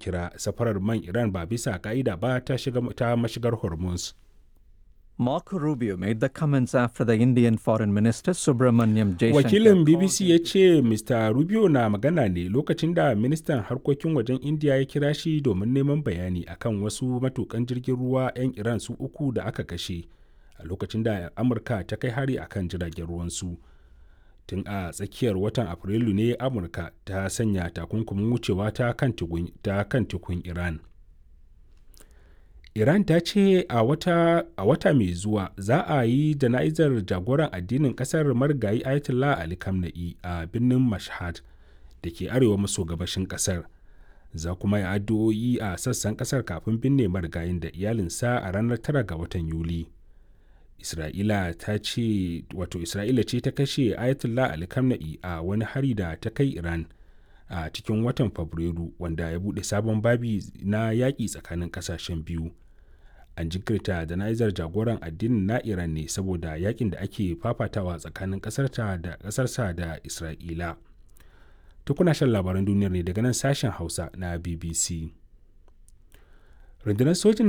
kira safarar man iran ba bisa ka'ida ba ta, ta mashigar hormuz Marco Rubio made the comments after the Indian Foreign Minister Subramanyam Jaishankar. Wakilin BBC ya ce Mr. Rubio na magana ne lokacin da ministan harkokin wajen India ya kira shi domin neman bayani akan wasu matukan jirgin ruwa 'yan Iran su uku da aka kashe a lokacin da Amurka ta kai hari akan jiragen ruwansu. Tun a tsakiyar watan Afrilu ne Amurka ta sanya takunkumin wucewa ta kan tekun Iran. Iran ta ce a wata, a wata mai zuwa za a yi jana'izar jagoran addinin kasar marigayi Ayatollah Ali Khamenei a birnin Mashhad da ke arewa maso gabashin kasar. Za kuma yi addu'o'i a sassan kasar kafin binne marigayin da iyalinsa a ranar 9 ga watan Yuli. Isra'ila ta ce wato Isra'ila ce ta kashe Ayatollah Ali Khamenei a wani hari da ta kai Iran a cikin watan Fabrairu wanda ya buɗe sabon babi na yaƙi tsakanin ƙasashen biyu. an jinkirta jana'izar jagoran addinin na iran ne saboda yakin da ake fafatawa tsakanin kasarta da kasarsa da isra'ila tukuna shan labaran duniyar ne daga nan sashen hausa na bbc rundunar sojin